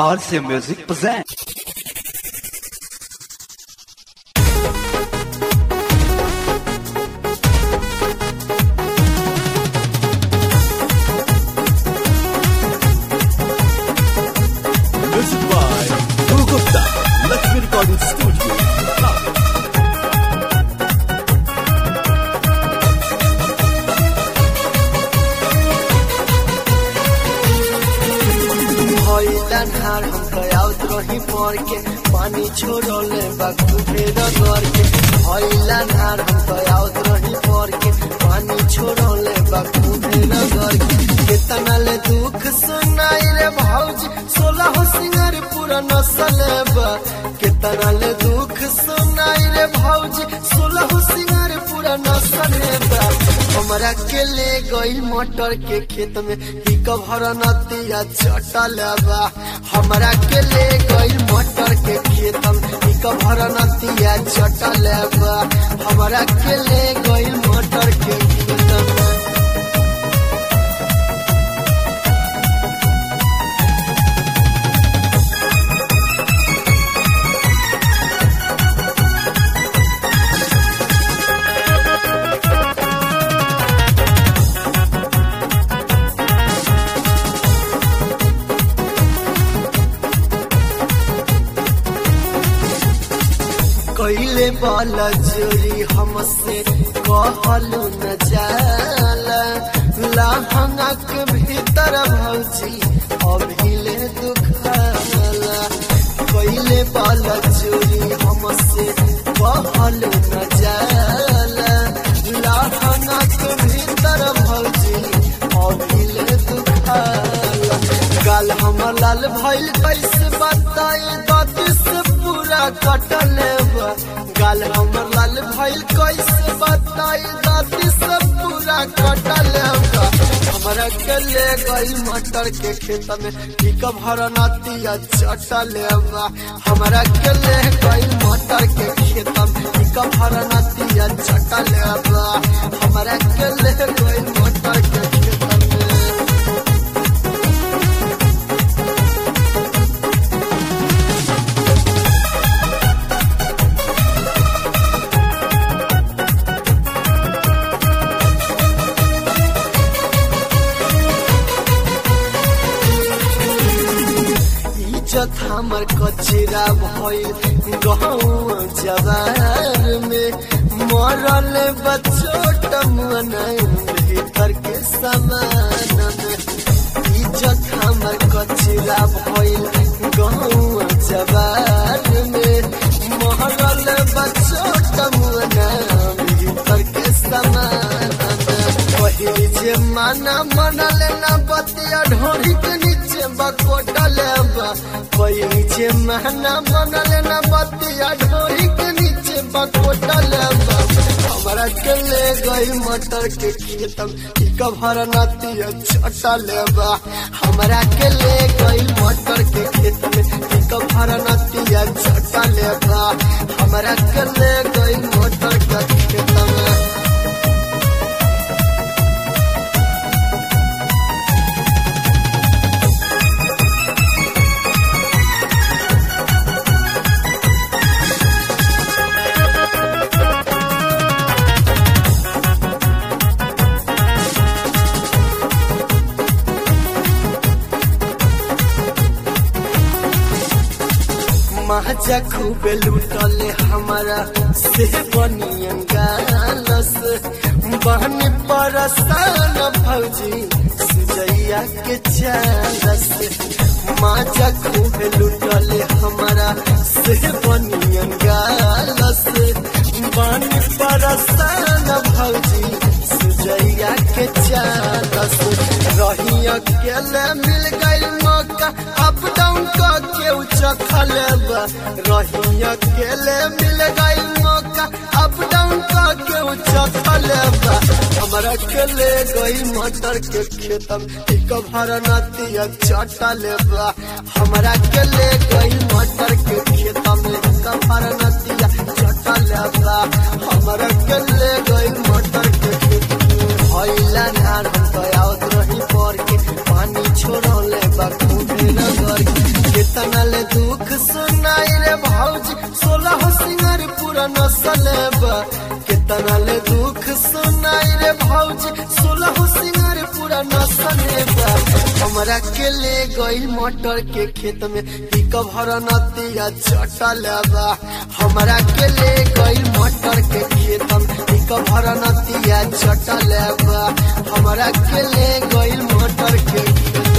RC Music present. Music by Guru Gupta, Lakshmi Recording Studio. भइला ढार हम गयाउत रही पड़ के पानी छोड़ले बाकू फेर घर के भइला ढार हम गयाउत रही पड़ के पानी छोड़ले बाकू फेर घर के केतना ले दुख सुनाई रे भौजी सोलह सिंगर पूरा नसल बा केतना ले दुख सुनाई रे भौजी सोलह सिंगर पूरा नसल बा हमरा के ले गई मटर के खेत में ही कभर नतिया चटल बा हमरा के ले गई मटर के खेत में ही कभर नतिया चटल बा हमरा के ले गई मटर के खेत में कैले वाला जोरी हमसे कहलू न जाला लहंगा के भीतर भौजी अभिले दुखाला कैले वाला जोरी हमसे कहलू न जाला लहंगा के भीतर भौजी अभिले दुखाला गाल हमर लाल भइल कैसे बताए दादी से पूरा कटल बा गाल हमर लाल भइल कैसे बताए दादी से पूरा कटल बा हमरा के ले गई मटर के खेत में ठीक भर नतिया चटल बा हमरा के ले गई मटर के खेत में ठीक भर नतिया चटल बा हमरा के ले गई मटर के खेत में इज्जत हमर कचरा भइल गहूँ जवार में मरल बचोट मन भीतर के समान में इज्जत हमर कचरा भइल गहूँ जवार में मरल बचोट मन भीतर के समान में पहिली जे माना मनल ना बतिया ढोरी के नीचे बकोटल बा पहिली जे माना मनल ना बतिया ढोरी के नीचे बकोटल बा हमरा के ले गई मटर के खेत में कभर नतिया चटल बा हमरा के ले गई मटर के खेत में कभर नतिया चटल बा हमरा के ले गई मटर के खेत में महाजा खूबे लूटले हमारा से बनियन गालस बहन परसान भौजी सुजैया के चालस माजा खूबे लूटले हमारा से बनियन गालस बहन परसान भौजी सुजैया के चालस रही अकेले मिल गई मौका अप डाउन का के चखल बा रही अकेले मिल गई मौका अप डाउन का के चखल बा हमरा के ले गई मटर के खेत में एक भर नतिया चटल बा हमरा के ले गई मटर के खेत में एक भर नतिया चटल बा हमरा के ले गई मटर के खेत में भइला धान हम गयावत रही पर के पानी छोड़ले बा खूबे नगर के कितना ले दुख सुनाई रे भौजी सोलह सिंगर पूरा नसल बा कितना ले दुख सुनाई रे भौजी सोलह सिंगर पूरा नसल बा हमरा के ले गई मटर के खेत में पिक भर नतिया चटल बा हमरा के ले गई मटर के खेत में पिक भर नतिया चटल बा हमरा के ले गई मटर के खेत